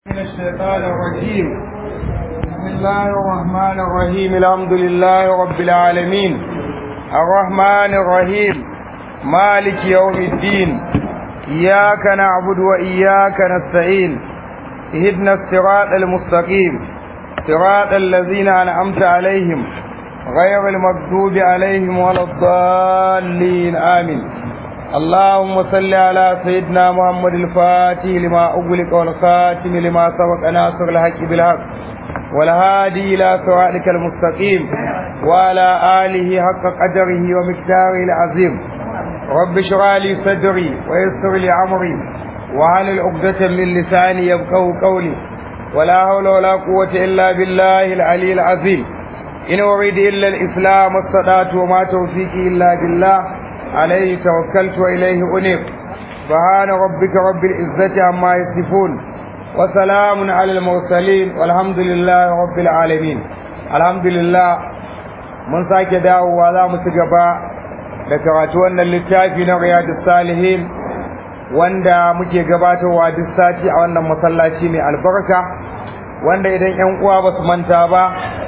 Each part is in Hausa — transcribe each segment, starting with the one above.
من الشيطان الرجيم بسم الله الرحمن الرحيم الحمد لله رب العالمين الرحمن الرحيم مالك يوم الدين إياك نعبد وإياك نستعين اهدنا الصراط المستقيم صراط الذين أنعمت عليهم غير المكذوب عليهم ولا الضالين آمين اللهم صل على سيدنا محمد الفاتح لما أغلق والخاتم لما سبق ناصر الحق بالحق والهادي إلى صراطك المستقيم وعلى آله حق قدره ومقداره العظيم رب اشرح لي صدري ويسر لي أمري وعلى عقدة من لساني يفقهوا قولي ولا حول ولا قوة إلا بالله العلي العظيم إن أريد إلا الإسلام والصلاة وما توفيقي إلا بالله عليه توكلت وإليه أنيب سبحان ربك رب العزة عما يصفون وسلام على المرسلين والحمد لله رب العالمين الحمد لله من ساك داو ولا متجبا ذكرت أن littafi na riyadus salihin wanda muke gabatarwa duk sati a wannan masallaci mai albarka wanda idan 'yan uwa ba su manta ba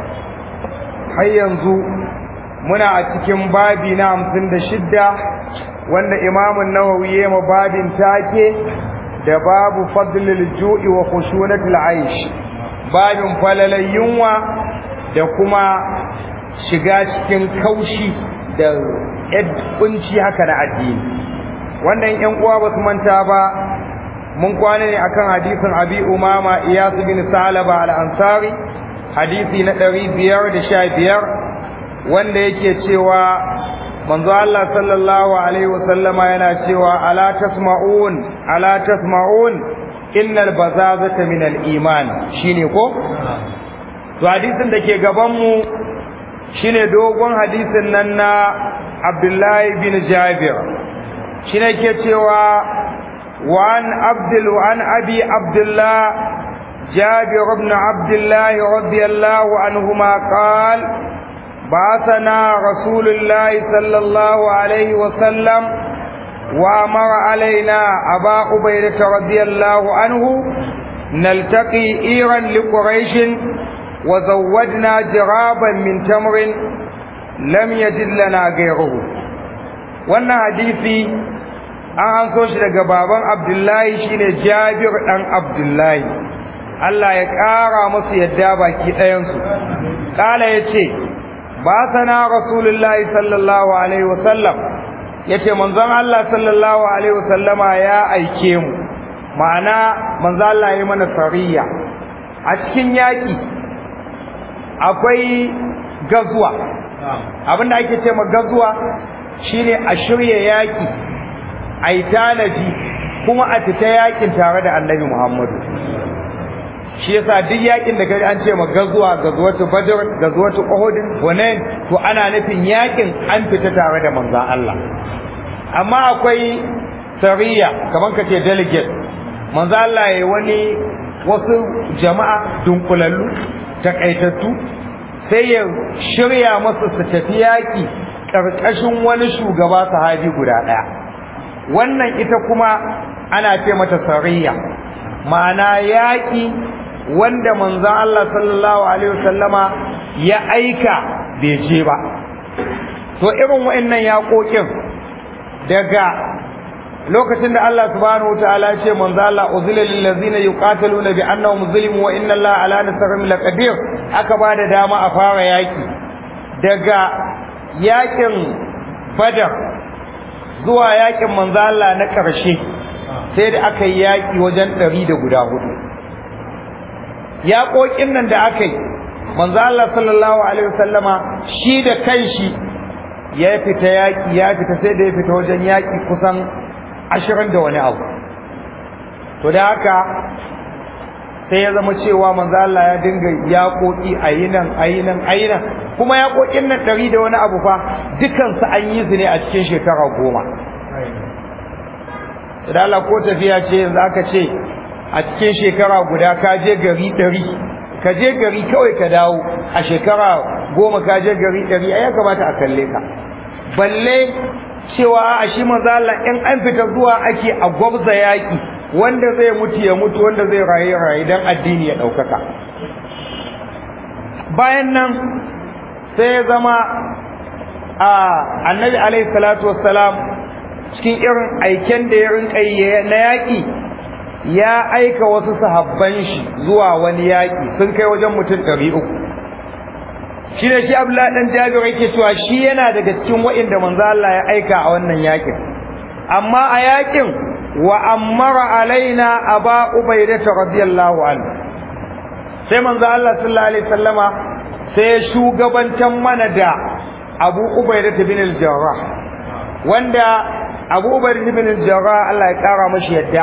har yanzu muna a cikin babi na hamsin da shidda wanda imamun nawawi ya ma babin take da babu fadlil ju'i wa khushunatil aish babin falalai yunwa da kuma shiga cikin kaushi da kunci haka na addini wannan yan uwa ba su manta ba mun kwana ne akan hadisin abi umama iyas bin salaba al-ansari hadisi na ɗari biyar da sha biyar wanda yake cewa manzo Allah sallallahu alaihi wasallama yana cewa ala tasma'un ala tasma'un innal bazazata min al-iman shine ko to hadisin da ke gaban mu shine dogon hadisin nan na Abdullahi bin Jabir shine ke cewa wa an Abdul wa an Abi Abdullah جابر بن عبد الله رضي الله عنهما قال بعثنا رسول الله صلى الله عليه وسلم وأمر علينا أبا عبيدة رضي الله عنه نلتقي إيرا لقريش وزودنا جرابا من تمر لم يجد لنا غيره wannan hadisi an an so shi daga baban abdullahi shine jabir dan abdullahi Allah ya ƙara musu yadda baki ɗayansu ƙala ya ce ba sana rasulullahi sallallahu alaihi wasallam ya ce manzon Allah sallallahu alaihi wasallama ya aike mu ma'ana manzon Allah ya mana sariya a cikin yaƙi akwai gazuwa abinda ake ce ma gazuwa shine a shirya yaƙi a yi tanaji kuma a fita yaƙin tare da annabi Muhammadu shi yasa duk yakin da kaji an ce ma gazuwa gazuwatu badr gazuwatu uhud hunain to ana nufin yakin an fita tare da manzon Allah amma akwai sariya kaman kace delegate manzon Allah yayi wani wasu jama'a dunkulallu takaitattu sai ya shirya masa su tafi yaki karkashin wani shugaba sahabi guda daya wannan ita kuma ana ce mata sariya ma'ana yaki wanda manzon Allah sallallahu alaihi wasallama ya aika bai je ba to irin wa'annan yaƙoƙin daga lokacin da Allah subhanahu wataala ya ce manzo Allah uzila lil ladzina yuqataluna bi annahum zulimu wa inna Allah ala nasrihim laqadir aka ba da dama a fara yaki daga yakin badar zuwa yakin manzo Allah na ƙarshe sai da aka yi yaki wajen ɗari da guda hudu yaƙoƙin nan da aka yi manzo Allah sallallahu alaihi wasallama shi da kanshi ya fita yaƙi ya fita sai da ya fita wajen yaƙi kusan ashirin da wani abu to da haka sai ya zama cewa manzo Allah ya dinga yaƙoƙi a yi nan a yi nan a yi nan kuma yaƙoƙin nan ɗari da wani abu fa dukansu an yi su ne a cikin shekara goma da Allah ko tafiya ce yanzu aka ce a cikin shekara guda ka je gari ɗari ka je gari kawai ka dawo a shekara goma ka je gari ɗari ai ya kamata a kalle ka balle cewa a shi manzo Allah in an fita zuwa ake a gwabza yaƙi wanda zai mutu ya mutu wanda zai rayu rayu dan addini ya ɗaukaka bayan nan sai ya zama a annabi alaihi salatu wassalam cikin irin aiken da ya rinka na yaƙi ya aika wasu sahabban shi zuwa wani yaƙi sun kai wajen mutum ɗari uku shi ne shi abdullahi ɗan jabir yake cewa shi yana daga cikin wa'inda manzo Allah ya aika a wannan yaƙin amma a yaƙin wa ammara alaina aba ubaida radiyallahu anhu sai manzo Allah sallallahu alaihi wasallama sai shugabantan mana da Abu Ubaida bin al-Jarrah wanda Abu Ubaida bin al-Jarrah Allah ya kara mashi yadda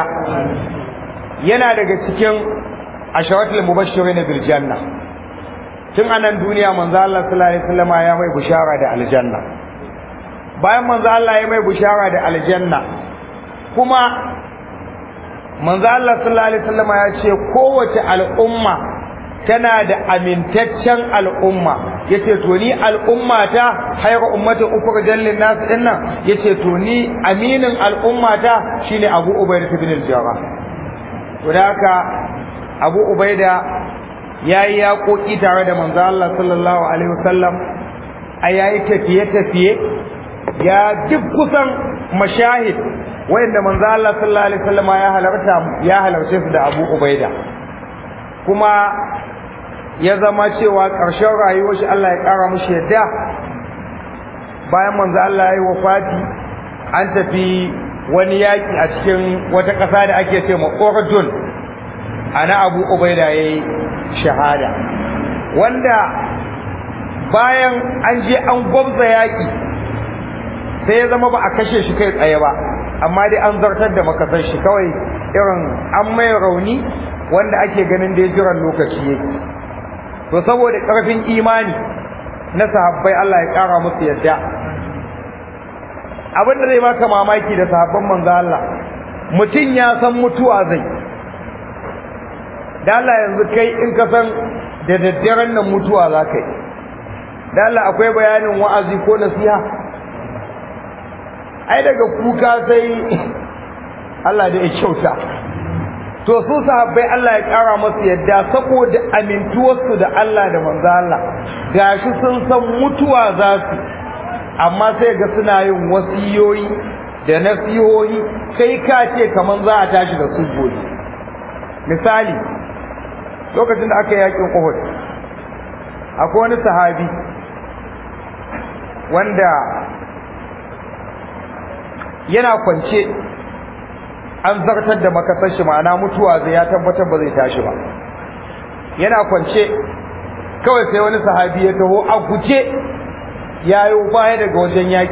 yana daga cikin asharatul mubashirin bil janna tun anan duniya manzo Allah sallallahu alaihi wasallama ya mai bushara da aljanna bayan manzo Allah ya mai bushara da aljanna kuma manzo Allah sallallahu alaihi wasallama ya ce kowace al'umma tana da amintaccen al'umma yace to ni al'umma ta hayra ummati ukhrijal lin nas dinnan yace to ni aminin al'umma ta shine Abu Ubaidah ibn al-Jarrah to da haka Abu Ubaida yayi yaƙoƙi tare da manzo Allah sallallahu alaihi wasallam a yayi tafiye tafiye ya duk kusan mashahid wanda manzo Allah sallallahu alaihi wasallam ya halarta ya halarce su da Abu Ubaida kuma ya zama cewa ƙarshen rayuwar shi Allah ya ƙara mushi yadda bayan manzo Allah ya yi wafati an tafi wani yaƙi a cikin wata ƙasa da ake ce ma Urdun ana Abu Ubaida yayi shahada wanda bayan an je an gwabza yaƙi sai ya zama ba a kashe shi kai tsaye ba amma dai an zartar da makasar shi kawai irin an mai rauni wanda ake ganin da ya jiran lokaci yake to saboda ƙarfin imani na sahabbai Allah ya ƙara musu yadda abin da zai baka mamaki da sahabban manzo Allah mutum ya san mutuwa zai da Allah yanzu kai in ka san da daddaren nan mutuwa za ka yi da Allah akwai bayanin wa'azi ko nasiha ai daga kuka sai Allah da ya kyauta to su sahabbai Allah ya kara masu yadda saboda amintuwarsu da Allah da manzo Allah gashi sun san mutuwa za su amma sai ga suna yin wasiyoyi da nasihohi kai ka ce kaman za a tashi da su gobe misali lokacin da aka yi yakin Uhud akwai wani sahabi wanda yana kwance an zartar da makasar shi ma'ana mutuwa zai ya tabbatar ba zai tashi ba yana kwance kawai sai wani sahabi ya taho a guje yayo baya daga wajen yaki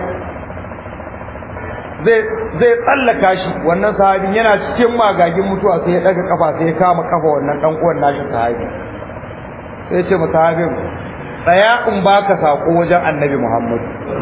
zai zai tsallaka shi wannan sahabin yana cikin magagin mutuwa sai ya daga kafa sai ya kama kafa wannan dan uwan nashi sahabi sai ya ce mu sahabin tsaya in baka sako wajen annabi Muhammad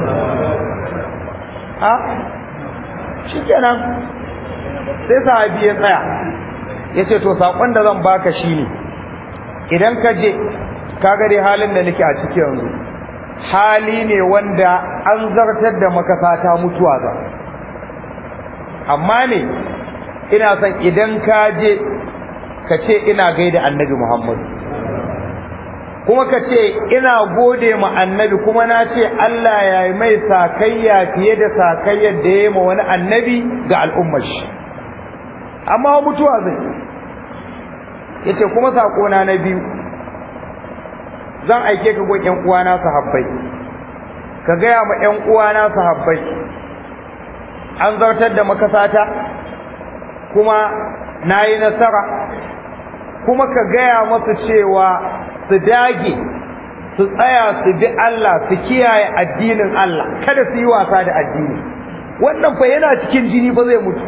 ha shikenan sai sahabi ya tsaya ya ce to saƙon da zan baka shi ne idan ka je kaga dai halin da nake a ciki yanzu hali ne wanda an zartar da makasata mutuwa za amma ne ina son idan ka je ka ce ina gaida annabi muhammadu kuma ka ce ina gode ma annabi kuma na ce Allah ya yi mai sakayya fiye da sakayyar da ya yi ma wani annabi ga al'ummar shi amma mutuwa zai ya ce kuma saƙona na biyu zan aike ka gon ‘yan uwana sahabbai ka gaya ma ‘yan uwana sahabbai an zartar da makasata kuma na yi nasara kuma ka gaya masu cewa su dage su tsaya su bi Allah su kiyaye addinin Allah kada su yi wasa da addini wannan fa yana cikin jini fa zai mutu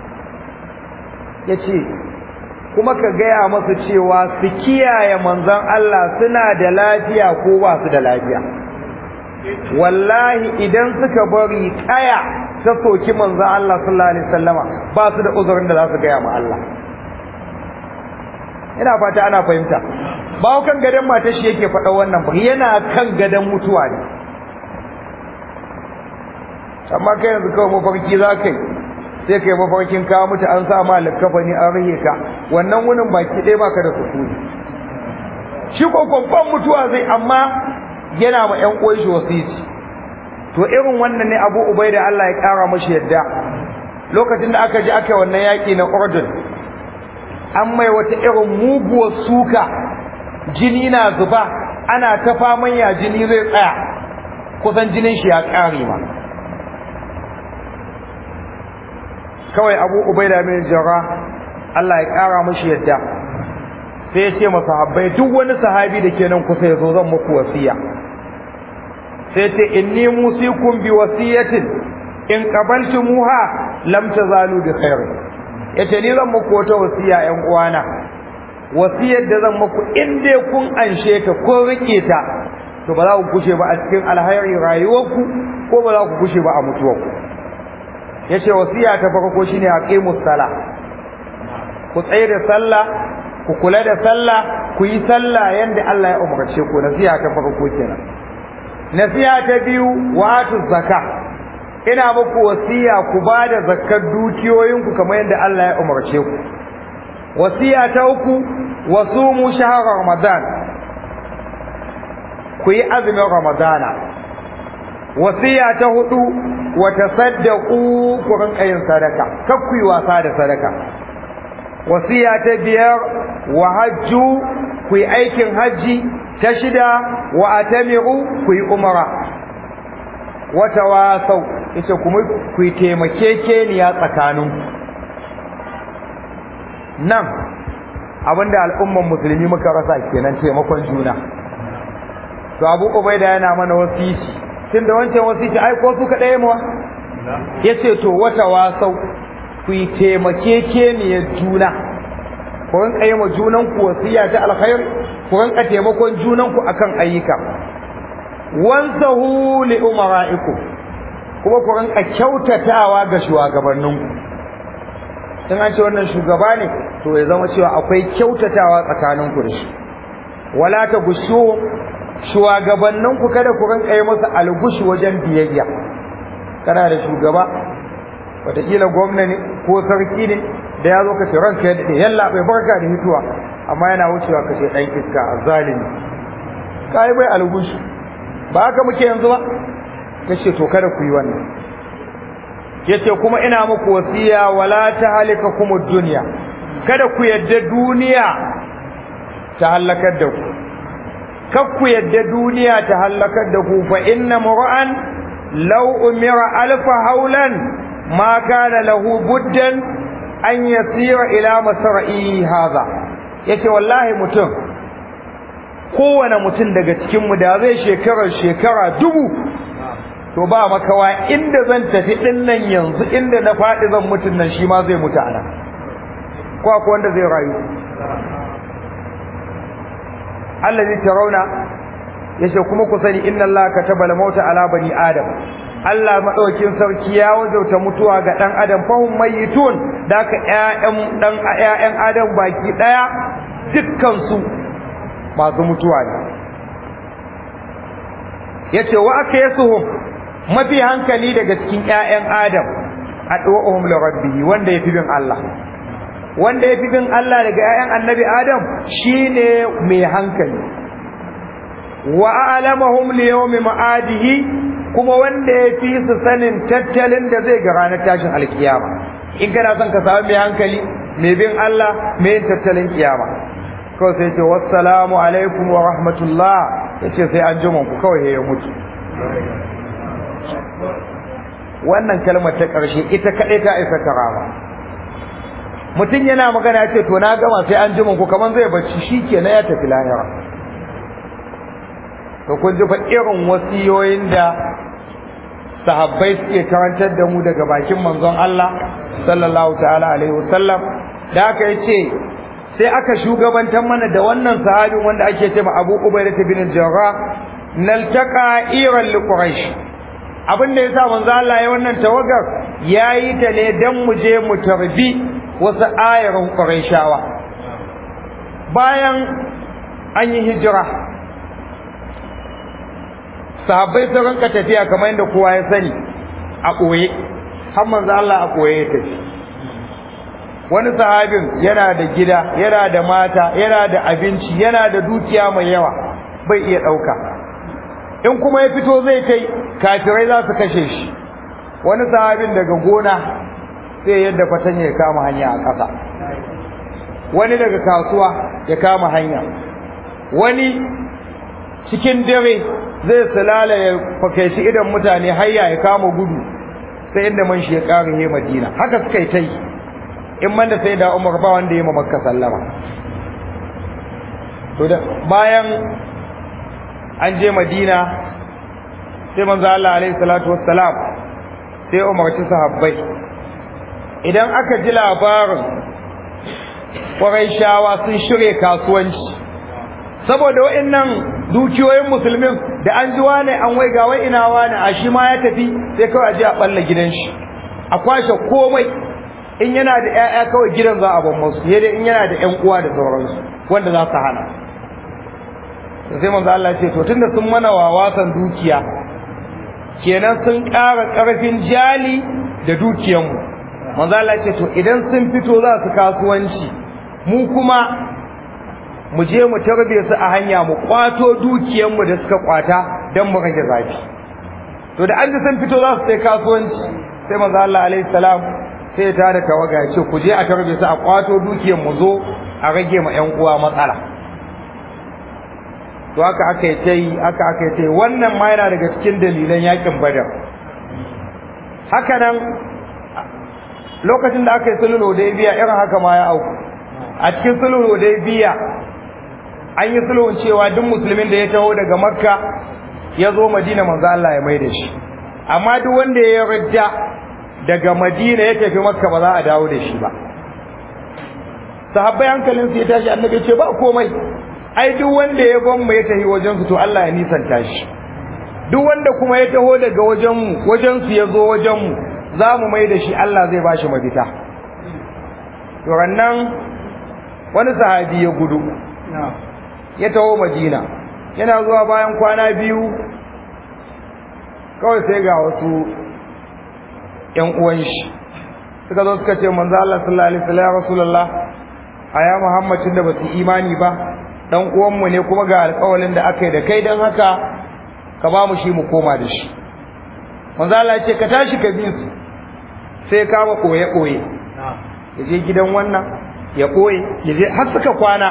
ya ce kuma ka gaya masu cewa su kiyaye manzon Allah suna da lafiya ko ba su da lafiya wallahi idan suka bari kaya ta soki manzon Allah sallallahu alaihi wasallama ba su da uzurin da za su gaya ma Allah ina fata ana fahimta ba kan gadon matar shi yake faɗa wannan ba yana kan gadon mutuwa ne amma kai yanzu kawai mafarki za ka yi sai kai mafarkin ka mutu an sa ma likafani an rihe ka wannan wunin baki ɗaya baka da sukuni shi ko babban mutuwa zai amma yana ma ƴan uwan shi wasiti to irin wannan ne Abu Ubaida Allah ya kara mashi yadda lokacin da aka ji aka wannan yaki na Urdun an mai wata irin muguwar suka jini na zuba ana ta faman ya jini zai tsaya kusan jinin shi ya kare ma kawai Abu Ubaida bin Jarrah Allah ya kara mashi yadda sai ya ce masahabbai duk wani sahabi da ke nan kusa ya zo zan muku wasiya sai ce inni musikum bi wasiyatin in qabaltumuha lam tazalu bi khair yace ni zan muku wata wasiya ƴan uwana wasiyar da zan muku in dai kun anshe ta ko rike ta to ba za ku kushe ba a cikin alhairi rayuwarku ko ba za ku kushe ba a mutuwarku yace wasiya ta farko shine aqimus sala ku tsaye da sallah ku kula da sallah ku yi sallah yanda Allah ya umarce ku nasiha ta farko kenan nasiha ta biyu wato zakka ina muku wasiya ku bada zakkar dukiyoyinku kamar yadda Allah ya umarce ku wasiya ta uku wasumu shahr ramadan ku yi azumin ramadana wasiya ta hudu wa tasaddaqu ku rinka yin sadaka kar ku yi wasa da sadaka wasiya ta biyar wa hajju ku yi aikin hajji ta shida wa atamiru ku yi umara wata wasau ita kuma ku yi taimakekeniya tsakanin nan abinda al'umman musulmi muka rasa kenan taimakon juna to abu ubaida yana mana wasisi tunda wancan wasisi ai ko su kadai mu yace to wata wasau ku yi taimakekeniyar juna ku rinka yi ma junanku wasiya ta alkhairi ku rinka taimakon junanku akan ayyuka wansahu li umara'ikum kuma ku rinka kyautatawa ga shugabanninku in an ce wannan shugaba ne to ya zama cewa akwai kyautatawa tsakaninku da shi wala ta gushu shugabanninku kada ku rinka yi masa algushi wajen biyayya kana da shugaba wataƙila gwamna ne ko sarki ne da ya zo ka ce ranka ya daɗe yalla bai barka da hituwa amma yana wucewa ka ce ɗan iska a zalimi ka yi bai algushi ba haka muke yanzu ba ka ce to kada ku yi wannan ya ce kuma ina muku wasiya wala ta halika kuma duniya kada ku yadda duniya ta halakar da ku kar ku yadda duniya ta halakar da ku fa inna mur'an law umira alfa haulan ma kana lahu buddan an yasira ila masra'i hadha yace wallahi mutum kowane mutum daga cikin mu da zai shekara shekara dubu to ba makawa inda zan tafi din nan yanzu inda na faɗi zan mutun nan shi ma zai mutu ana ko akwai wanda zai rayu allazi tarawna yace kuma ku sani inna allaha kataba al-mauta ala bani adam Allah madaukin sarki ya wajauta mutuwa ga dan adam fahum mayitun daka ƴaƴan dan ƴaƴan adam baki daya dukkan su masu mutuwa ne yace wa akaysuhum mafi hankali daga cikin ƴaƴan adam adwahum li rabbih wanda yafi bin Allah wanda yafi bin Allah daga ƴaƴan annabi adam shine mai hankali wa a'lamahum li yawmi ma'adihi kuma wanda ya fi su sanin tattalin da zai ga ranar tashin alkiyama in kana son ka samu mai hankali mai bin Allah mai yin tattalin kiyama kawai sai ce wassalamu alaikum wa rahmatullah yace sai an jima ku kawai ya mutu wannan kalmar ta ƙarshe ita kaɗai ta isa karama mutum yana magana ya ce to na gama sai an jima ku kamar zai bacci shi kenan ya tafi lahira to kun ji fa irin wasiyoyin da sahabbai suke karantar da mu daga bakin manzon Allah sallallahu ta'ala alaihi wasallam da aka yace sai aka shugabantar mana da wannan sahabin wanda ake ce ma Abu Ubaidah bin Jarrah naltaqa iran li Quraysh abin da yasa manzon Allah ya wannan tawagar yayi ta ne dan mu je mu tarbi wasu ayarin Qurayshawa bayan an yi hijira sahabbai sun ranka tafiya kamar yadda kowa ya sani a ɓoye har manzo Allah a koye ya tafi wani sahabin yana da gida yana da mata yana da abinci yana da dukiya mai yawa bai iya ɗauka in kuma ya fito zai kai kafirai za su kashe shi wani sahabin daga gona sai yadda fatanya ya kama hanya a ƙasa wani daga kasuwa ya kama hanya wani cikin dare zai sulala ya fakaici idan mutane hayya ya kama gudu sai inda man shi ya ƙara he madina haka suka yi ta yi in man da sai da umar ba wanda ya makka sallama to da bayan an je madina sai manzo Allah alaihi salatu wassalam sai umarci sahabbai idan aka ji labarin shawa sun shirye kasuwanci saboda wa'annan dukiyoyin musulmin da an ji wane an wai ga wai ina wane a shi ma ya tafi sai kawai a je a balla gidan shi a kwashe komai in yana da ƴaƴa kawai gidan za a ban musu sai dai in yana da ƴan uwa da sauransu wanda za su hana sai manzo Allah ce to tunda sun mana wawasan dukiya kenan sun ƙara ƙarfin jali da dukiyanmu manzo Allah ce to idan sun fito za su kasuwanci mu kuma mu je mu tarbe su a hanya mu kwato dukiyanmu da suka kwata don mu rage zafi to da an ji sun fito za su sai kasuwanci sai manzo Allah alaihi salam sai ya tada tawaga ya ce ku je a tarbe su a kwato dukiyan mu zo a rage ma ƴan uwa matsala to haka aka yi ta yi haka aka yi ta yi wannan ma yana daga cikin dalilan yakin badar haka nan lokacin da aka yi sulhul hudaybiya irin haka ma ya auku a cikin sulhul hudaybiya an yi sulhun cewa duk musulmin da ya taho daga makka ya zo madina manzo Allah ya mai da shi amma duk wanda ya rida daga madina ya tafi makka ba za a dawo da shi ba sahabbai hankalin su ya tashi annabi ce ba komai ai duk wanda ya ban mu ya tafi wajen su to Allah ya nisanta shi duk wanda kuma ya taho daga wajen mu wajen su ya zo wajen mu za mu mai da shi Allah zai ba shi mafita to rannan wani sahabi ya gudu ya taho madina yana zuwa bayan kwana biyu kawai sai ga wasu ƴan uwan shi suka zo suka ce manzo Allah sallallahu alaihi wasallam ya rasulullah aya muhammadin da basu imani ba dan uwan mu ne kuma ga alƙawalin da aka yi da kai dan haka ka ba mu shi mu koma da shi manzo Allah ya ce ka tashi ka bi su sai kama koye koye ya je gidan wannan ya koye ya je har suka kwana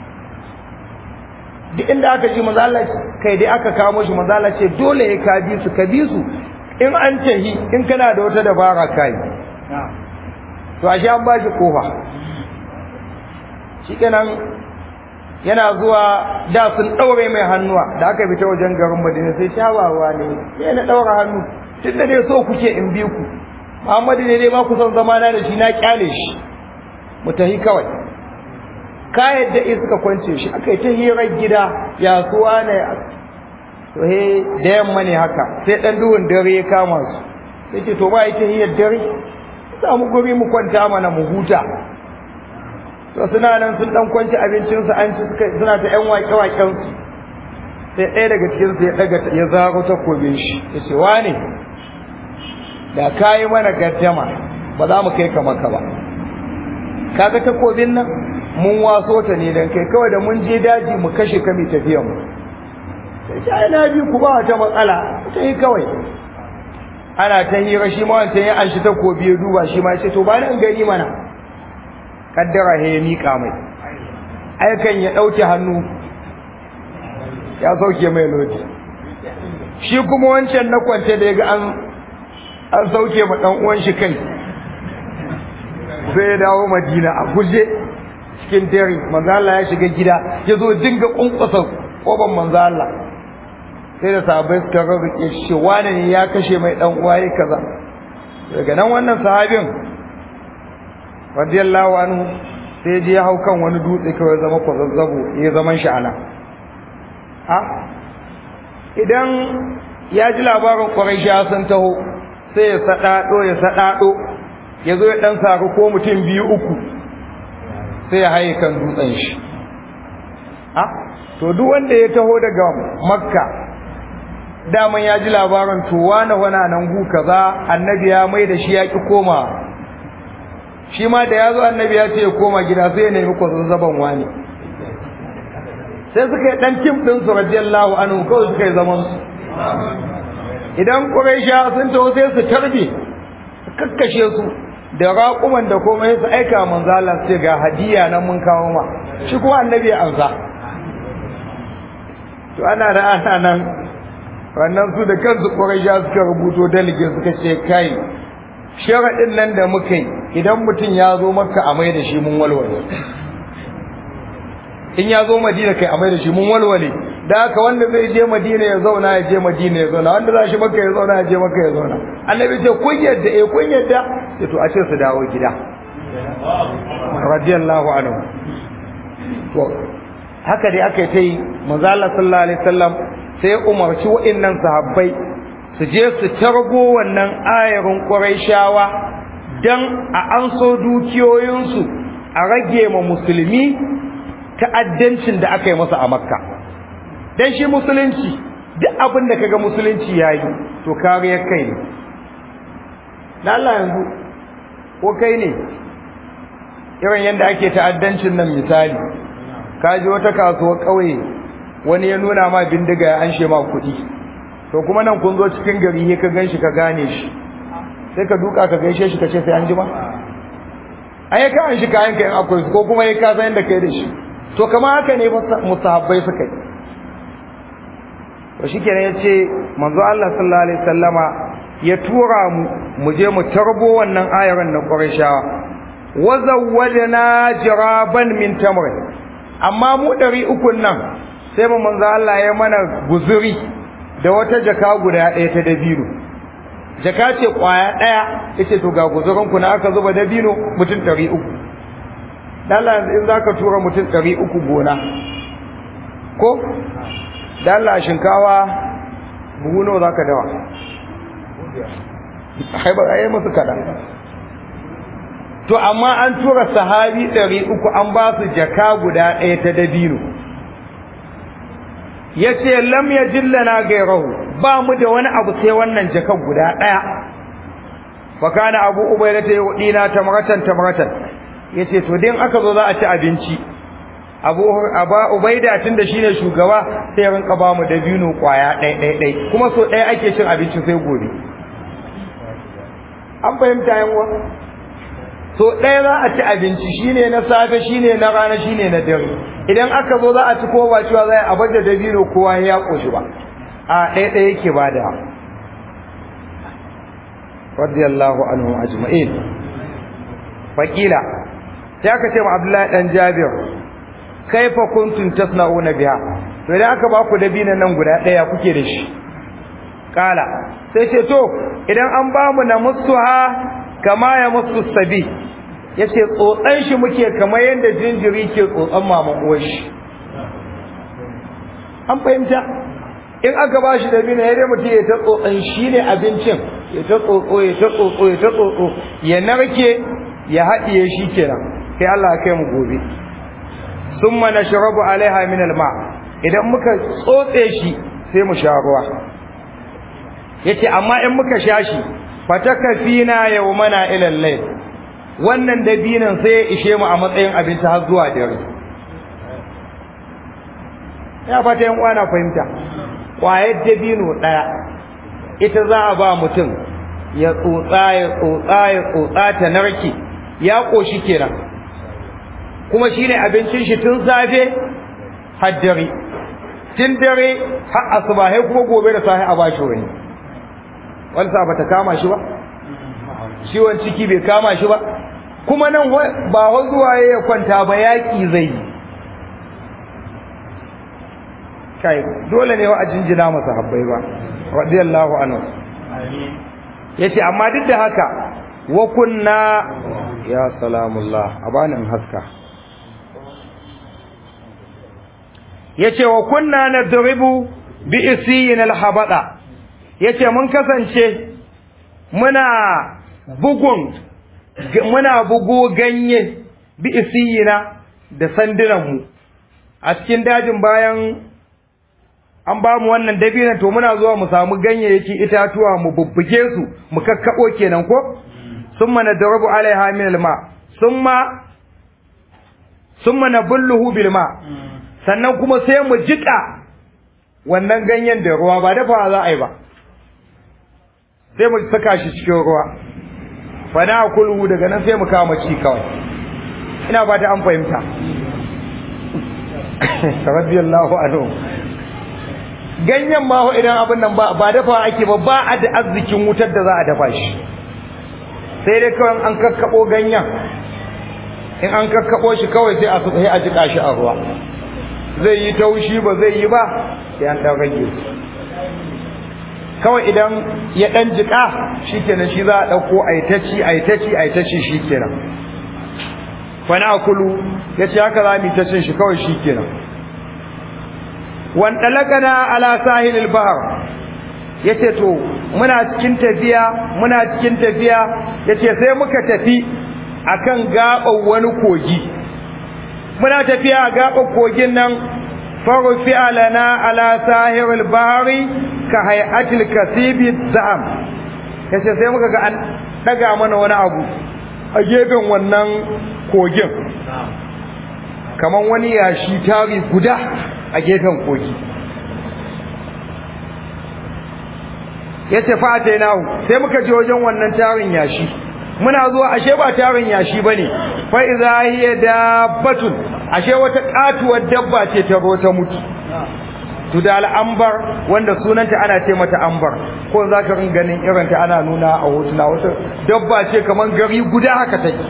duk inda aka ji mazala kai dai aka kawo shi mazala ce dole ya ka bi su ka bi su in an tahi in kana da wata dabara kai to ashe an ba shi kofa shikenan yana zuwa da sun daure mai hannuwa da aka fita wajen garin Madina sai shawawa ne sai na daura hannu tun da dai so kuke in bi ku Muhammadu ne dai ba ku son zama na da shi na kyale shi mu tahi kawai ka yadda in suka kwance shi aka yi ta hirar gida ya suwa ne to he da yamma ne haka sai dan duhun dare ya kama su sai ce to ba yi ta hirar dare za mu guri mu kwanta mana mu huta to suna nan sun dan kwanci abincinsu an ci suka suna ta yan wake waken su sai ɗaya daga cikin su ya daga ya zaro takobin shi ya ce wane da kayi mana gaddama ba za mu kai ka maka ba kaga takobin nan mun waso ta ne dan kai kawai da mun je daji mu kashe ka mai tafiyan mu sai ai na bi ku ba ta matsala ta yi kawai ana ta hira shi ma wancan ya anshi takobi ya duba shi ma ya ce to ba ni in gani mana kaddara he ya mika mai aikan ya dauke hannu ya sauke mai lodi shi kuma wancan na kwance da ya ga an an sauke ma dan uwan shi kai sai ya dawo madina a guje cikin dare manzo Allah ya shiga gida ya zo dinga kunkusa koban manzo Allah sai da sahabbai suka rarrike shi wani ne ya kashe mai dan uwa yayi kaza daga nan wannan sahabin radiyallahu anhu sai je ya hau kan wani dutse kawai zama kwazazzabo ya zaman shi ana a idan ya ji labarin Quraysh sun taho sai ya sadado ya sadado ya zo ya dan saru ko mutum biyu uku sai ya haye kan dutsen shi a to duk wanda ya taho daga makka daman ya ji labarin to wani wana nan gu kaza annabi ya mai da shi ya ki koma shi ma da ya zo annabi ya ce ya koma gida sai ya nemi kwazazzaban wani sai suka yi dan tim din su radiyallahu anhu kawai suka yi zaman su idan quraisha sun taho sai su tarbe su kakkashe su da raƙuman da komai su aika manzo Allah sai ga hadiya nan mun kawo ma shi kuma annabi ya ansa to ana da ana nan wannan su da kansu quraisha suka rubuto dalige suka ce kai sharaɗin nan da muka yi idan mutum ya zo maka a mai da shi mun walwale in ya zo madina kai a mai da shi mun walwale da haka wanda zai je madina ya zauna ya je madina ya zauna wanda za shi maka ya zauna ya je maka ya zauna annabi ce kun yadda eh kun yadda sai to a ce su dawo gida radiyallahu anhu to haka dai aka yi ta yi manzo Allah sallallahu alaihi wasallam sai umarci wa'annan sahabbai su je su targo wannan ayarin Qurayshawa dan a anso dukiyoyinsu a rage ma musulmi ta'addancin da aka yi masa a Makka dan shi musulunci duk abin da kaga musulunci yayi to kariyar kai ne dan Allah yanzu ko kai ne irin yanda ake ta'addancin nan misali kaji wata kasuwar kauye wani ya nuna ma bindiga ya anshe ma kuɗi to kuma nan kun zo cikin gari ne ka ganshi ka gane shi sai ka duka ka gaishe shi ka ce sai an jima ai ka an shi kayan ka in akwai ko kuma ya ka san yadda kai da shi to kamar haka ne musahabbai suka yi to shikenan yace manzo Allah sallallahu alaihi wasallama ya tura mu mu je mu tarbo wannan ayaran na Qurayshawa wa zawwajna jiraban min tamr amma mu ɗari ukun nan sai mu manzo Allah ya mana guzuri da wata jaka guda ɗaya ta dabino jaka ce kwaya ɗaya yace to ga guzurin ku na aka zuba dabino mutum ɗari uku Allah in zaka tura mutum ɗari uku gona ko da Allah shinkawa buhu nawa zaka dawa ai ba ai musu kada to amma an tura sahabi ɗari uku an ba su jaka guda ɗaya ta dabino yace lam yajillana gairahu ba mu da wani abu sai wannan jakan guda ɗaya fa kana abu ubayda ta yudina tamratan tamratan yace to din aka zo za a ci abinci abu aba ubaida tunda shine shugaba sai rinka ba mu dabino kwaya ɗaya ɗaya ɗaya kuma so ɗaya ake cin abinci sai gobe an fahimta yan uwa so ɗaya za a ci abinci shine na safe shine na rana shine na dare idan aka zo za a ci kowa cewa za a bada dabino kowa ya koshi ba a ɗaya ɗaya yake bada radiyallahu anhu ajma'in faqila sai aka ce ma Abdullahi dan Jabir kaifa kuntum tasna'una biha to idan aka ba ku dabinan nan guda ɗaya kuke da shi kala sai ce to idan an ba mu na musuha kama ya musu sabi yace tsotsan shi muke kamar yadda jinjiri ke tsotsan maman uwar shi an fahimta in aka ba shi dabino ya dai mutum ya ta tsotsan shi ne abincin ya ta tsotso ya ta tsotso ya ta tsotso ya narke ya haɗiye shi kenan sai Allah kai mu gobe summa nashrabu alaiha min alma idan muka tsotse shi sai mu sha ruwa yace amma in muka sha shi fatakafina yawmana ila al-layl wannan dabinan sai ya ishe mu a matsayin abinci har zuwa dare ya fata yan uwana fahimta kwayar dabino daya ita za a ba mutum ya tsotsa ya tsotsa ya tsotsa ta narke ya koshi kenan kuma shine abincin shi tun safe har dare tun dare har asuba sai kuma gobe da safe a bashi wani walsa bata kama shi ba ciwon ciki bai kama shi ba kuma nan ba zuwa ya kwanta ba yaki zai yi kai dole ne wa a jinjina masa habbai ba radiyallahu anhu yace amma duk da haka wa kunna ya salamullah abana in haska yace wa kunna nadribu bi isiyin alhabada yace mun kasance muna bugun muna bugo ganye bi isiyina da sandunan mu a cikin dajin bayan an ba mu wannan dabinan to muna zuwa mu samu ganyayyaki itatuwa mu bubbuge su mu kakkabo kenan ko summa nadrabu alaiha min alma summa summa nabulluhu bil ma sannan kuma sai mu jika wannan ganyen da ruwa ba dafa za a yi ba sai mu saka shi cikin ruwa fa na kulhu daga nan sai mu kama ci kawai ina ba ta an fahimta radiyallahu anhu ganyen ma idan abin nan ba ba dafa ake ba ba a da arzikin wutar da za a dafa shi sai dai kawai an kakkabo ganyen in an kakkabo shi kawai sai a sai a jika shi a ruwa zai yi taushi ba zai yi ba sai an dan rage kawai idan ya dan jika shikenan shi za a dauko aitaci aitaci aitaci shikenan fa na kulu yace haka za mu ta cin shi kawai shikenan wan dalakana ala sahilil bahr yace to muna cikin tafiya muna cikin tafiya yace sai muka tafi akan gaban wani kogi muna tafiya a gaban kogin nan farufi alana ala sahilil bahri ka hay'atil kasibi za'am yace sai muka ga an daga mana wani abu a gefen wannan kogin kaman wani yashi tari guda a gefen kogi yace fa atainahu sai muka je wajen wannan tarin yashi muna zuwa ashe ba tarin yashi bane fa idza hiya dabbatun ashe wata katuwar dabba ce ta zo ta mutu to da al'ambar wanda sunanta ana ce mata ambar ko za ka rin ganin irinta ana nuna a hotuna wata dabba ce kamar gari guda haka take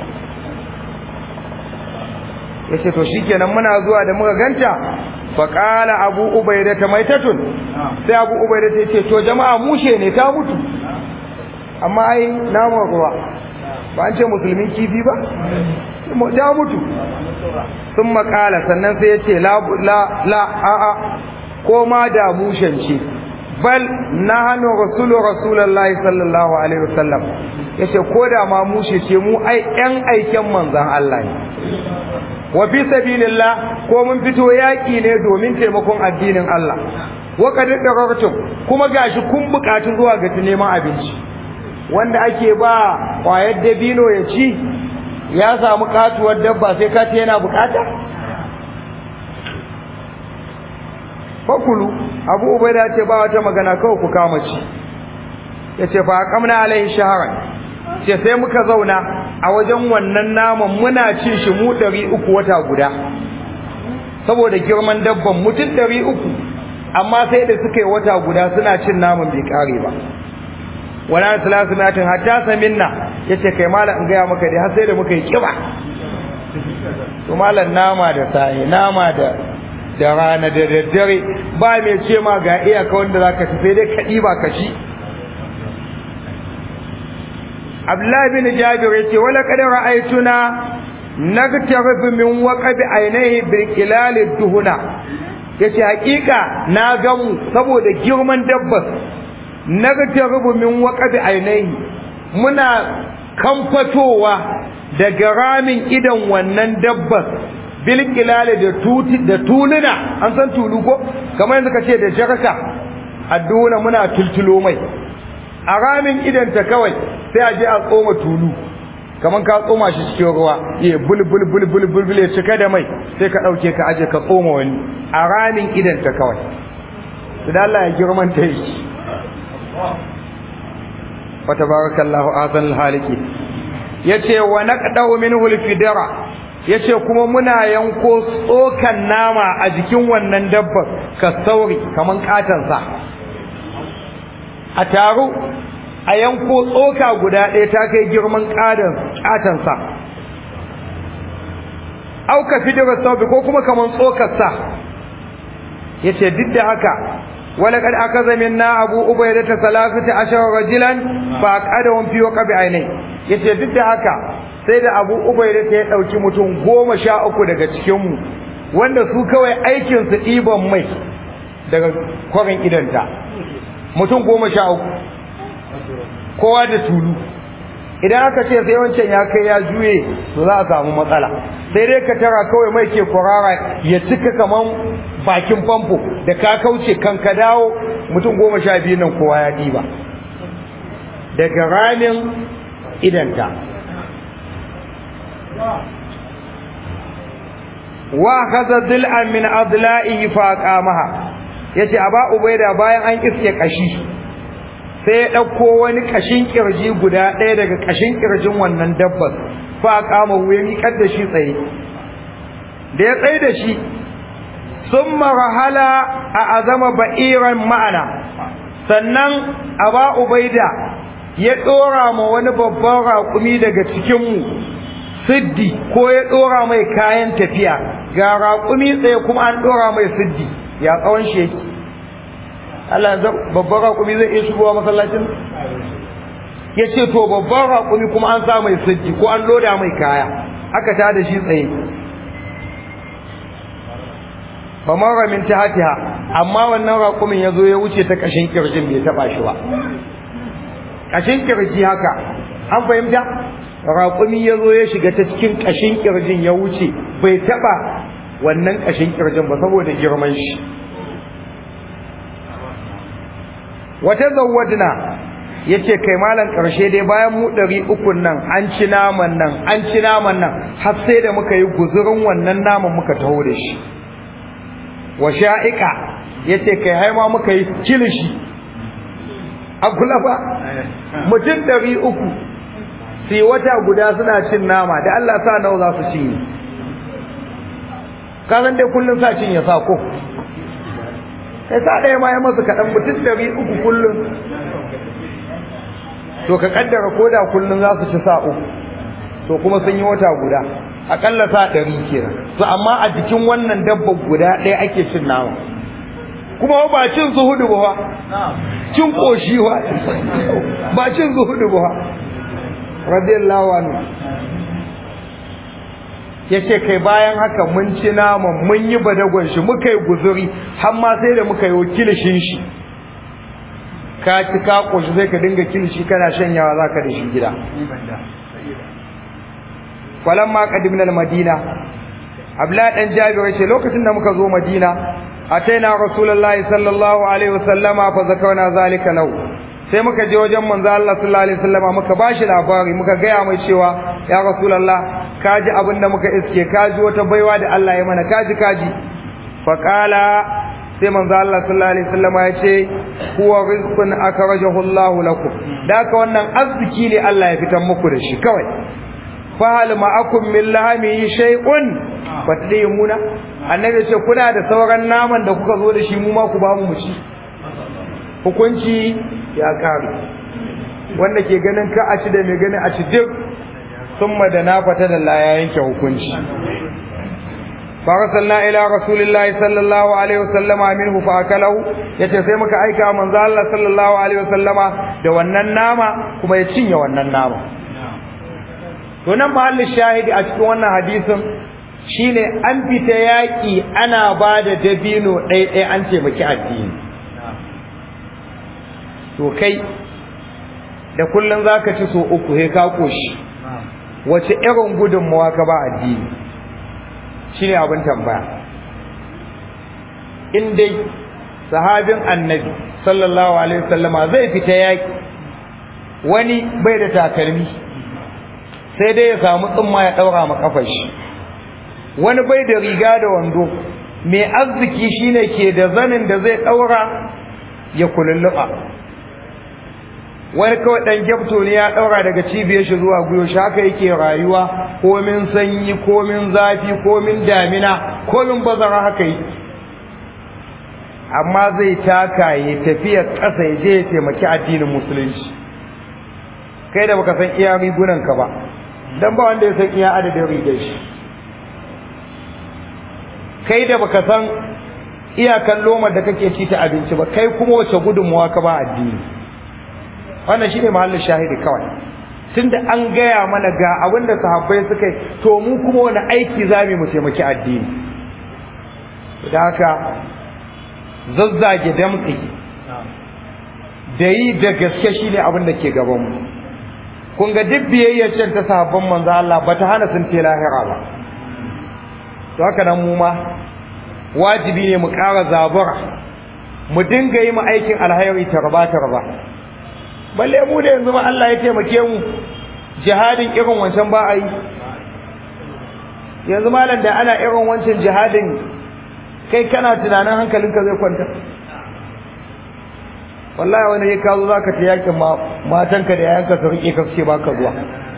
ya ce to shikenan muna zuwa da muka ganta faƙala abu ubaida ta maitatun sai abu ubaida ta ce to jama'a mushe ne ta mutu amma ai naman ruwa ba an ce musulmin kifi ba ta mutu sun makala sannan sai ya ce la la a'a ko ma da mushen ce bal na hannu rasulu rasulullahi sallallahu alaihi wasallam yace ko da ma mushe ce mu ai yan aiken manzon Allah ne wa fi sabilillah ko mun fito yaki ne domin taimakon addinin Allah wa qad darartum kuma gashi kun bukatu zuwa ga neman abinci wanda ake ba kwayar dabino ya ci ya samu katuwar dabba sai ka yana bukata fakulu abu ubaida ce ba wata magana kawai ku kama ci yace fa aqamna alaihi shahran ce sai muka zauna a wajen wannan naman muna cin shi mu 300 wata guda saboda girman dabban mutum 300 amma sai da suka yi wata guda suna cin naman bai kare ba wala salasu matin hatta saminna yace kai malam in gaya maka dai har sai da muka yi kiba to malam nama da sai nama da da rana da daddare ba mai ce ma ga iyaka wanda zaka ci sai dai ka diba ka ci Abdullah bin Jabir yace wala qad ra'aytuna nagtarib min waqabi ainihi bil qilal duhuna yace hakika na gamu saboda girman dabbas nagtarib min waqabi ainihi muna kamfatowa daga ramin idan wannan dabbas bil qilal da tuti da tuluna an san tulu ko kamar yanzu kace da jarka adduna muna tultulo mai a ramin idan ta kawai sai a je a tsoma tulu kaman ka tsoma shi cikin ruwa ya bul bul bul bul bul bul ya cika da mai sai ka dauke ka aje ka tsoma wani a ramin idan ta kawai to da Allah ya girman ta yi wa tabarakallahu azal haliki yace wa naqdau minhu alfidara yace kuma muna yanko tsokan nama a jikin wannan dabbar ka sauri kaman katansa a taru a yanko tsoka guda ɗaya ta kai girman ƙatansa auka fidirar saubi ko kuma kaman tsokarsa ya ce duk da haka wala kad aka zamin na abu ubai da ta salafita ashar rajilan ba a ƙada wani fiye ƙabi ainihi ya ce duk da haka sai da abu ubai da ta ya ɗauki mutum goma sha uku daga cikinmu wanda su kawai aikinsu ɗiban mai daga kwarin idanta mutum goma sha uku kowa da tulu idan aka ce sai wancan ya kai ya juye to za a samu matsala sai dai ka tara kawai mai ke kwarara ya cika kaman bakin famfo da ka kauce kan ka dawo mutum goma sha biyu nan kowa ya ɗiba daga ramin idanta wa kaza dil'an min adla'ihi fa qamaha yace aba ubaida bayan an iske kashi sai ya dauko wani kashin kirji guda ɗaya daga kashin kirjin wannan dabbar fa qama ya miƙar da shi tsaye da ya tsaye da shi summa rahala a azama ba'iran ma'ana sannan aba ubaida ya dora ma wani babban raƙumi daga cikinmu siddi ko ya dora mai kayan tafiya ga raƙumi tsaye kuma an dora mai siddi ya tsawon shi yake Allah zai babban raƙumi zai iya shigowa masallacin ya ce to babban raƙumi kuma an sa mai siddi ko an loda mai kaya aka ta da shi tsaye ba mara min tahatiha amma wannan raƙumin ya zo ya wuce ta ƙashin kirjin bai taɓa shi ba ƙashin kirji haka an fahimta raƙumi ya zo ya shiga ta cikin ƙashin kirjin ya wuce bai taɓa wannan ƙashin kirjin ba saboda girman shi wata zawadna ya ce kai malam ƙarshe dai bayan mu ɗari ukun nan an ci naman nan an ci naman nan har sai da muka yi guzurin wannan naman muka taho da shi wa sha'iƙa ya ce kai haima muka yi kilishi a kula ba mutum ɗari uku su yi wata guda suna cin nama da Allah sa nawa za su cinye kasan dai kullum sa cin ya sa ko kai sa ɗaya ma ya masu kaɗan mutum ɗari uku kullum to ka kaddara ko da kullum za su ci sa uku to kuma sun yi wata guda aƙalla sa ɗari kenan to amma a jikin wannan dabba guda ɗaya ake cin nama kuma ba cin zuhudu ba cin ƙoshi ba ba cin zuhudu ba radiyallahu anhu yace kai bayan haka mun ci naman mun yi badagon shi muka yi guzuri har ma sai da muka yi wakilishin shi ka ci ka ƙoshi sai ka dinga kilishi kana shanyawa zaka da shi gida falamma qadimna al-madina abla dan jabir yace lokacin da muka zo madina ataina rasulullahi sallallahu alaihi wasallama fa zakarna zalika lahu sai muka je wajen manzo Allah sallallahu alaihi wasallama muka bashi labari muka gaya mai cewa ya rasulullah kaji abin da muka iske kaji wata baiwa da Allah ya mana kaji kaji fa qala sai manzo Allah sallallahu alaihi wasallama ya ce huwa rizqun akhrajahu Allah lakum daka wannan arziki ne Allah ya fitar muku da shi kawai fa hal ma'akum min lahmi shay'un fatadimuna annabi ya ce kuna da sauran naman da kuka zo da shi mu ma ku ba mu ci hukunci ya kare wanda ke ganin ka a ci da mai ganin a ci duk sun da na fata da la ya yanke hukunci farasalna ila rasulillahi sallallahu alaihi wasallama minhu fa akalahu yace sai muka aika manzo Allah sallallahu alaihi wasallama da wannan nama kuma ya cinye wannan nama to nan mahallin shahidi a cikin wannan hadisin shine an fita yaki ana ba da dabino ɗaya an taimaki addini to kai da kullum za ka ci so uku he ka koshi wace irin gudunmawa ka ba addini shi ne abin tambaya in dai sahabin annabi sallallahu alaihi wasallama zai fita yaƙi wani bai da takalmi sai dai ya samu tsumma ya ɗaura ma kafar shi wani bai da riga da wando mai arziki shine ke da zanin da zai ɗaura ya kululluɓa wani kawai ɗan gyabto ne ya ɗaura daga cibiyar shi zuwa guyo shi haka yake rayuwa komin sanyi komin zafi komin damina komin bazara haka yi amma zai taka ya tafiya ƙasa ya je ya taimaki addinin musulunci kai da baka san iya rigunanka ba dan ba wanda ya san iya adadin rigar shi kai da baka san iyakan lomar da kake ci ta abinci ba kai kuma wace gudunmuwa ka ba addini wannan shine mahallin shahidi kawai tunda an gaya mana ga abin da sahabbai suka yi to mu kuma wani aiki zamu mu taimaki addini da haka zazzage damtsi da yi da gaske shine abin da ke gaban mu kun ga duk biyayyar can ta sahabban manzo Allah ba ta hana sun te lahira ba to haka nan mu ma wajibi ne mu ƙara zabura mu dinga yi mu aikin alhairi tarba tarba balle mu da yanzu ma Allah ya taimake mu jihadin irin wancan ba a yi yanzu malam da ana irin wancan jihadin kai kana tunanin hankalinka zai kwanta wallahi wani ya kazo zaka ta yakin matanka da yayanka su rike ka ce baka zuwa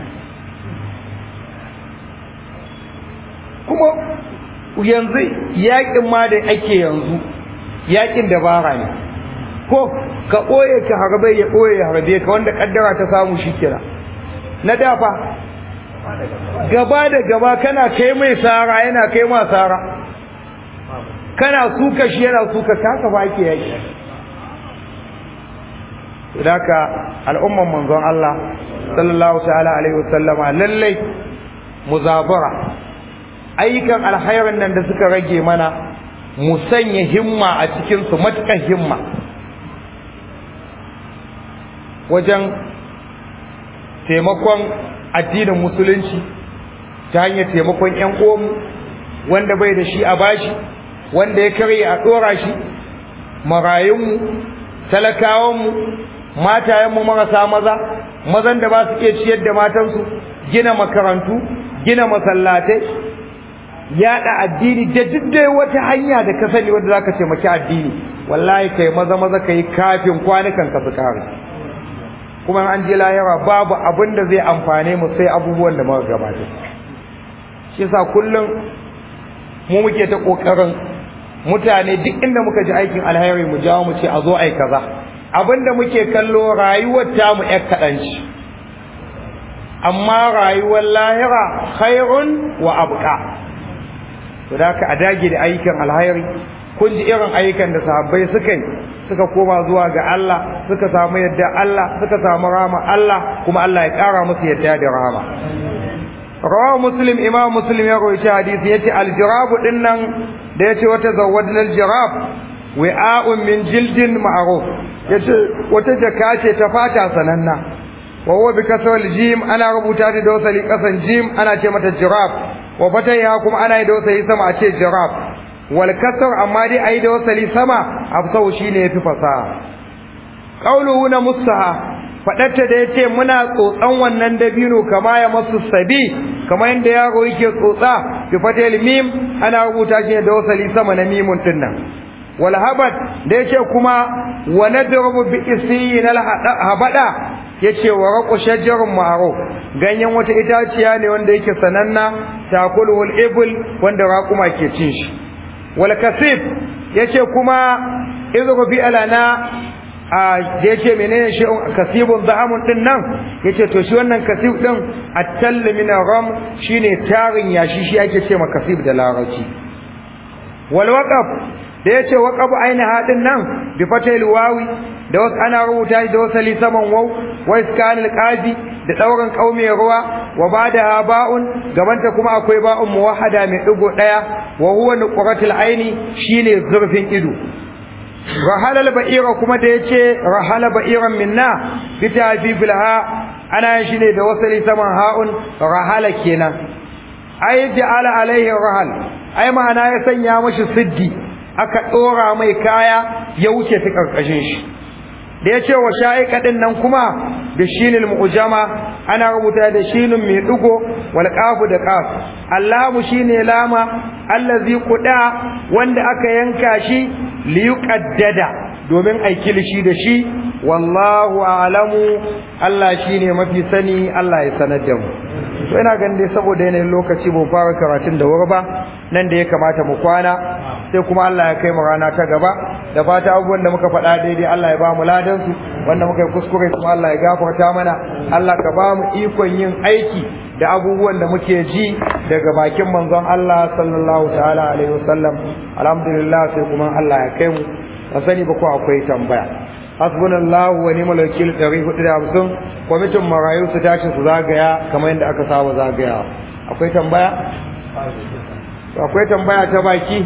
kuma yanzu yakin ma da ake yanzu yakin dabara ne ko ka ɓoye ka harbe ya ɓoye ya harbe ka wanda kaddara ta samu shi kira na dafa gaba da gaba kana kai mai sara yana kai ma sara kana suka shi yana suka kaka ba ke yaki Daka al'umman manzon Allah sallallahu ta'ala alaihi wasallama lallai muzabara ayyukan alkhairin nan da suka rage mana mu sanya himma a cikin su matukan himma wajen taimakon addinin musulunci ta hanyar taimakon ƴan uwanmu wanda bai da shi a bashi wanda ya karye a dora shi marayunmu talakawanmu matayenmu marasa maza mazan da ba su iya ciyar da matansu gina makarantu gina masallatai yada addini da duk dai wata hanya da ka sani wanda zaka taimaki addini wallahi kai maza maza kai kafin kwanukan ka su kare kuma an je lahira babu abin da zai amfane mu sai abubuwan da muka gabata shi yasa kullum mu muke ta kokarin mutane duk inda muka ji aikin alheri mu jawo mu ce a zo ai kaza abinda muke kallo rayuwar ta mu ƴar kaɗan ce amma rayuwar lahira khairun wa abqa to da ka a dage da ayyukan alheri kun ji irin ayyukan da sahabbai suka yi suka koma zuwa ga Allah suka samu yadda Allah suka samu rama Allah kuma Allah ya ƙara musu yadda da rama rawahu muslim imam muslim ya rawaita hadisi yace aljirabu dinnan da yace wata zawadna aljirab wi'a'un min jildin ma'ruf yace wata jaka ce ta fata sananna wa huwa bi kasal jim ana rubuta da dosali kasan jim ana ce mata jirab wa fataya kuma ana yi dosali sama a ce jirab wal kasar amma dai ayi dosali sama afsau shine yafi fasaha qauluhu na musaha fadatta da yace muna tsotsan wannan dabino kama ya masu sabi kama yanda yaro yake tsotsa bi fatal mim ana rubuta shi da wasali sama na mimun dinnan wal habad da yace kuma wa nadrubu bi isiyin al habada yace wa raqu shajarun ma'ruf ganyen wata itaciya ne wanda yake sananna takulul ibl wanda raquma ke cin shi wal kasib yace kuma idru bi alana a da yace menene shi kasibun da'amun din nan yace to shi wannan kasib din at-tall min ram shine tarin yashi shi ake ce ma kasib da larabci wal waqaf da yace waqaf aina hadin nan bi fatil wawi da wasu ana rubuta shi da wasali saman waw wa iskanil qadi da dauran kaume ruwa wa bada ba'un gabanta kuma akwai ba'un muwahhada mai digo daya wa huwa nuqratul aini shine zurfin ido rahala ba'ira kuma da yace rahala ba'iran minna fita fi filha ana shi ne da wasali saman ha'un rahala kenan ai ja'ala alaihi rahal ai ma'ana ya sanya mashi siddi aka dora mai kaya ya wuce ta karkashin shi da yace wa sha'iqa din nan kuma da shinil mu'jama ana rubuta da shinin mai dugo wal qafu da qaf allahu shine lama allazi quda wanda aka yanka shi liyuqaddada domin ai kilishi da shi wallahu a'lamu Allah shine mafi sani Allah ya sanar da mu to ina ganin dai saboda yanayin lokaci ba fara karatun da wuri ba nan da ya kamata mu kwana sai kuma Allah ya kai mu rana ta gaba da fata abubuwan da muka faɗa daidai Allah ya ba mu ladan su wanda muka yi kuskure kuma Allah ya gafarta mana Allah ka ba mu ikon yin aiki da abubuwan da muke ji daga bakin manzon Allah sallallahu ta'ala alaihi wasallam alhamdulillah sai kuma Allah ya kai mu ba sani ba ko akwai tambaya hasbunallahu wa ni'mal wakil 450 kwamitin marayu su tashi su zagaya kamar yadda aka saba zagaya akwai tambaya akwai tambaya ta baki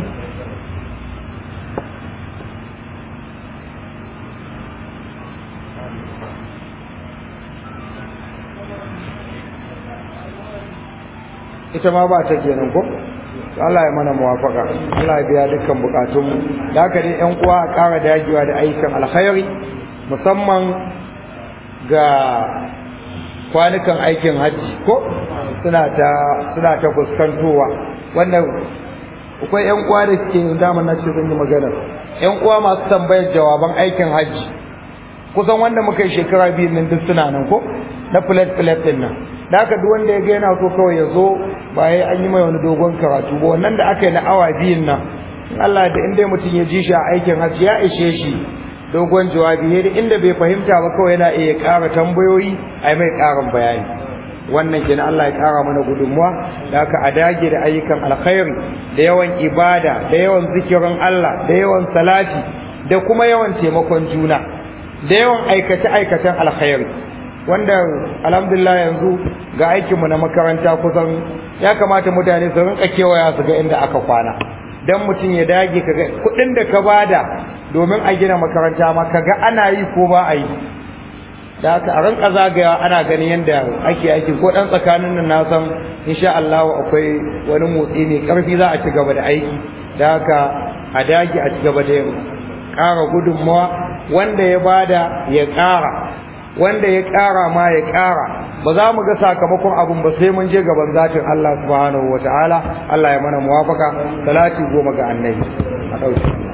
ita ma ba ta kenan ko Allah ya mana muwafaka Allah ya biya dukkan bukatunmu da haka dai ƴan uwa a ƙara dagewa da aikin alkhairi musamman ga kwanukan aikin hajji ko suna ta suna ta fuskantowa wannan akwai ƴan uwa da suke dama na ce zan yi magana ƴan uwa masu tambayar jawaban aikin hajji kusan wanda muka yi shekara biyu nan duk suna nan ko na plate plate din nan da haka duk wanda ya ga yana so kawai ya zo ba ya an yi mai wani dogon karatu ba wannan da aka yi na awa biyun nan Allah da inda mutum ya ji shi a aikin hajji ya ishe shi dogon jawabi ne da inda bai fahimta ba kawai yana iya ƙara tambayoyi a mai ƙarin bayani wannan kenan Allah ya ƙara mana gudunmuwa da haka a dage da ayyukan alkhairi da yawan ibada da yawan zikirin Allah da yawan salati da kuma yawan taimakon juna da yawan aikace-aikacen alkhairi wanda alhamdulillah yanzu ga aikinmu na makaranta kusan ya kamata mutane su rinka kewaya su ga inda aka kwana dan mutum ya dage kaga kudin da ka bada domin a gina makaranta ma kaga ana yi ko ba a yi da haka a rinka zagayawa ana ganin yadda ake aiki ko dan tsakanin nan na san insha Allah akwai wani motsi mai karfi za a ci gaba da aiki da haka a dage a ci gaba da yin ƙara gudunmawa wanda ya bada ya ƙara wanda ya ƙara ma ya ƙara ba za mu ga sakamakon abun ba sai mun je gaban zatin Allah subhanahu wataala Allah ya mana muwafaka salati goma ga annabi a ɗauki